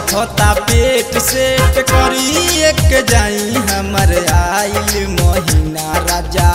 बथता पेट सेट करी एक जाई हमर आइल महीना राजा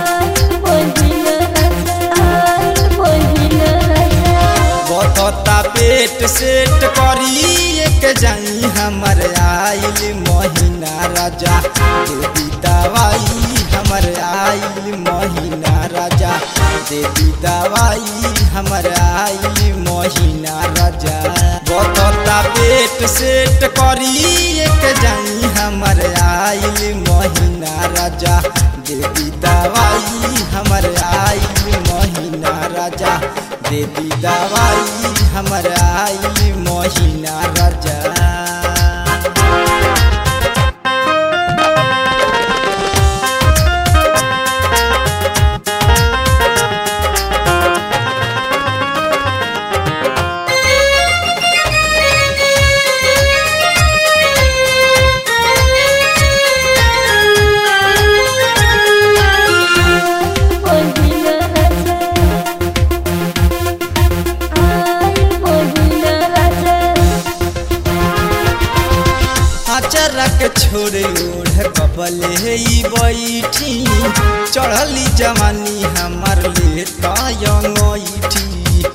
बथता पेट सेट करी एक जाई हमर आइल महीना राजा देवी दवाई हमर आइल महीना राजा देवी दवाई हमर आइल महीना राजा बथता पेट सेट करी एक जाई हमर आइल महीना राजा देवी दवाई हमर आइल महीना राजा देवी दवाई हमर आइल महीना राजा अचरक छोड़े ओढ़ कबले ई बैठी चढ़ली जवानी हमर ले तयठी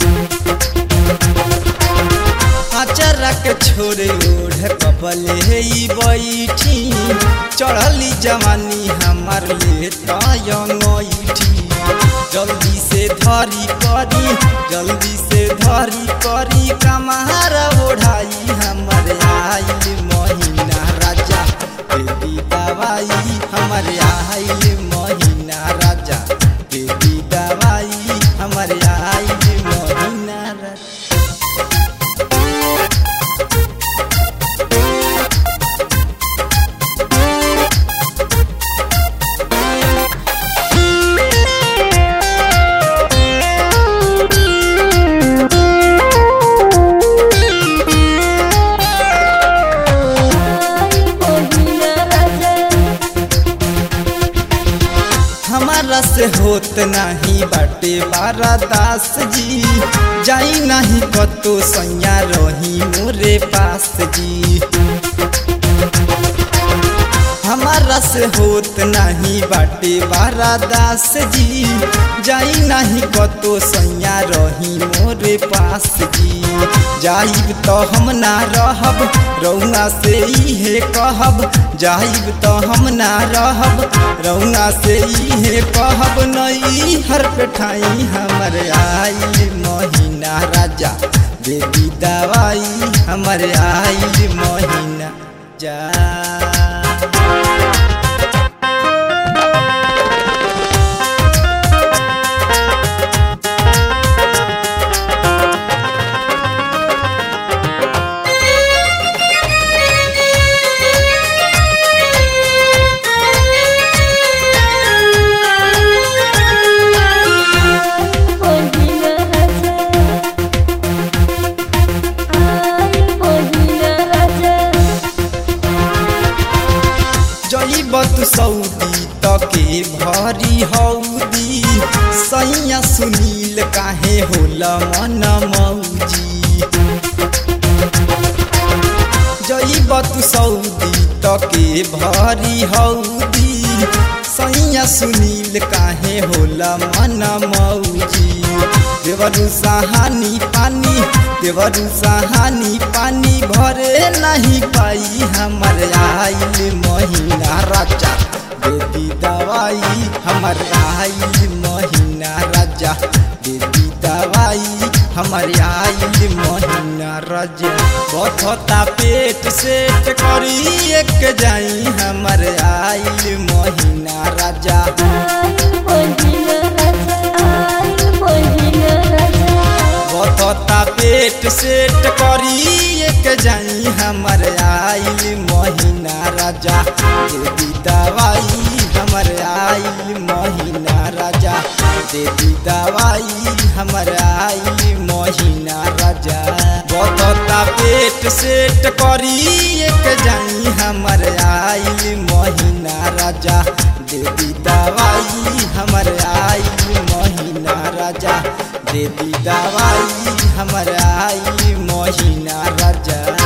अचरक छोड़े ओढ़ कबले ई बैठी चढ़ली जवानी हमर ले तयठी जल्दी से धरी करी जल्दी से धरी करी कमार ओढ़ाई हमर आइल महीना राजा बेबी दवाई हमर आइल महीना राजा बेबी दवाई हमर आइल महीना राजा हमारा से होत नहीं बाटे बारा दास जी जाई नहीं कतो सैया रही मोरे पास जी हमारा से होत नहीं बाटे बारा दास जी जाई नहीं कतो सैया रही मोरे पास जी जाइब तो हम ना रहब रौना से इहे कहब जाइब तो हम ना रहब रौना से इहे कहब नई हर पेठाई हमर आइल महीना राजा देवी दवाई हमर आइल महीना जा जईबत सऊदी तके भरी हौदी सैया सुनील काहे होला मन मौजी जईबत सऊदी तके भरी हौदी सैया सुनील काहे होला मन मौजी देवरु सहानी पानी देवरु सहानी पानी भरे नहीं पाई हमर आइल महीना राजा देवी दवाई हमर आइल महीना राजा देवी दवाई हमर आइल महीना राजा बथता पेट सेट करी एक जाई हमर आइल महीना राजा बथता पेट सेट करी एक जाई हमर आइल महीना राजा देवी दवाई हमर आइल महीना राजा देवी दवाई हमर आइल महीना राजा बथता पेट सेट करी एक जाई हमर आइल महीना राजा देवी दवाई हमर आइल महीना राजा देवी दवाई हमर आई महीना राजा